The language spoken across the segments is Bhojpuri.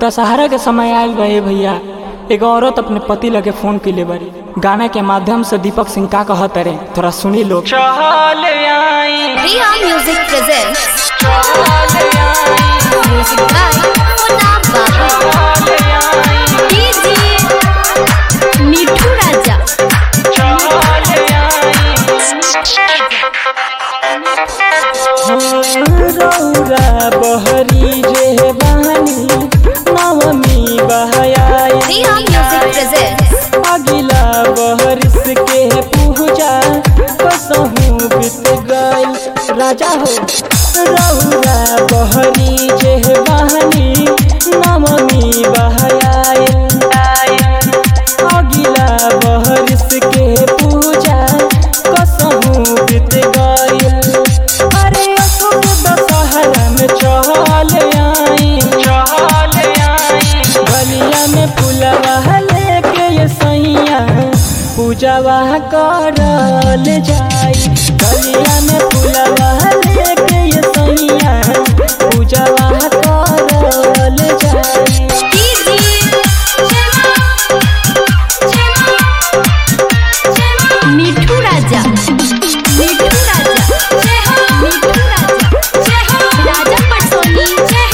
दशहरा के समय आयल बा ए भैया एगो औरत अपने पति लगे फोन कैले बारी गाना के माध्यम से दीपक सिंह का कहत रे थोड़ा सुनी लोग चल आई Riya Music presents music by Munab Babu. DJ Mithu Raja. रौरा बहरी जे बहनी नवमी बहयाई Riya Music presents अगिला बहरिस के पूजा कसहू बीत गई राजा हो रौरा बहरी जे बहनी नवमी बहयाई अगिला बहरिस के पूजा कसहू बीत गई अरे अशोक दशहरा में चहल आई चहल आई बलिया में पुलवा लेके ये सैया पूजावा करल जाई बलिया में पुलवा लेके ये सैया पूजावा करल जाई DJ Mithu Raja. Mithu Raja. Mithu Raja. Raja Patsoni.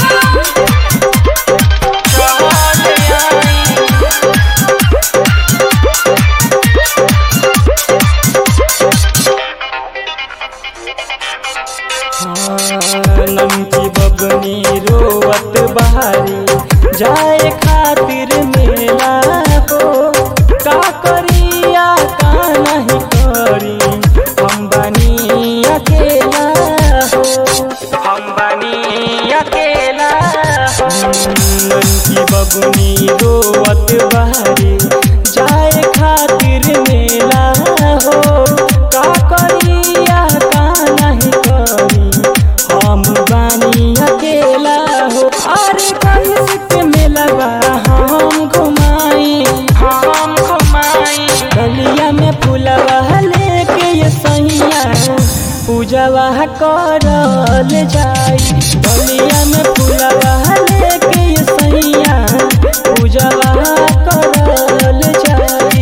नमकी बबनी रोवत बहारी जाए खातिर मेला हो का करिया का नहीं करी हम बनी अकेला हो हम बनी अकेला हो नमकी बबनी रोवत बहारी जाए खातिर मेला हो का करिया का नहीं करी हम बानी अकेला हो अरे कैसे के मेलवा हम घुमाई हम घुमाई गलिया में फुलवा लेके ये सैया पूजवा करल जाई गलिया में फुलवा लेके ये सैया पूजवा करल जाई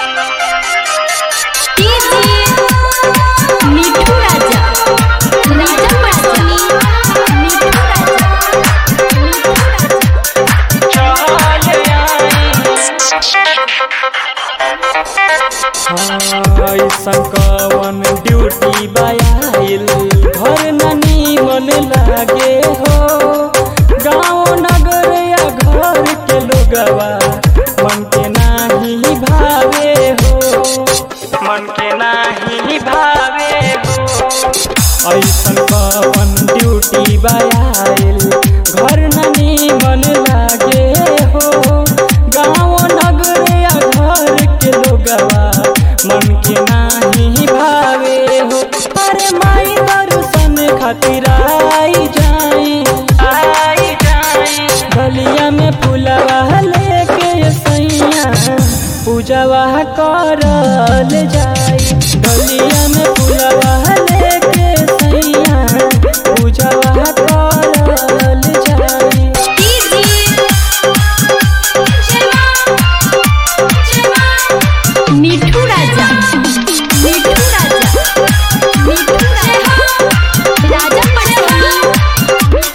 DJ Mithu Raja. Raja Patsoni. Mithu Raja. Mithu Raja. ऐसन कवन ड्यूटी बायाइल घर ननी मन लागे हो गाँव नगर या घर के लोगवा मन के नाही भावे हो मन के नाही भावे हो ऐसन कवन ड्यूटी बायाइल घर ननी मन लागे हो गाँव नगर या घर के लोगवा मन के नाही भावे हो अरे माई दर्शन खातिर आई जाई आई जाई गलिया में फुलवा लेके सैया पूजवा करल जाई गलिया में फुलवा लेके सैया पूजवा करल जाई Mithu Raja. Mithu Raja. Mithu Raja. Raja Patsoni.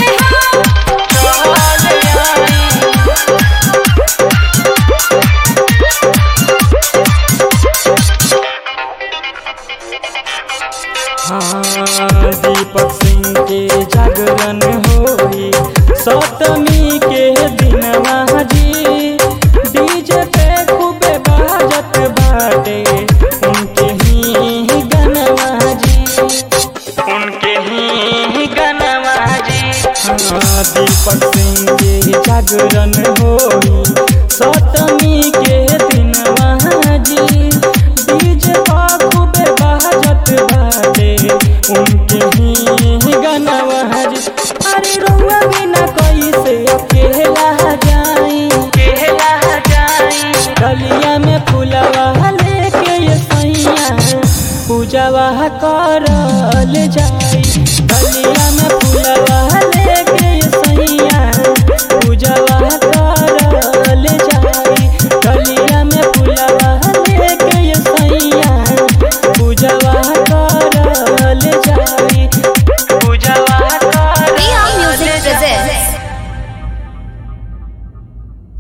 हाँ दीपक सिंह के जागरण होई सप्तमी के दिन जी डीजे पे खूबे बाजत बाटे उनके ही गनवा जी उनके ही गनवा जी हाँ दीपक सिंह के जागरण होई सप्तमी के दिन जी डीजे पर खूबे बाजत बाटे उनके ही गनवा जी अरे रुआ बिना कैसे अकेला जाई अकेला जाई गलिया में फुलवा लेके ये सैया पूजवा करल जाई गलिया में फुलवा लेके ये सैया पूजवा बात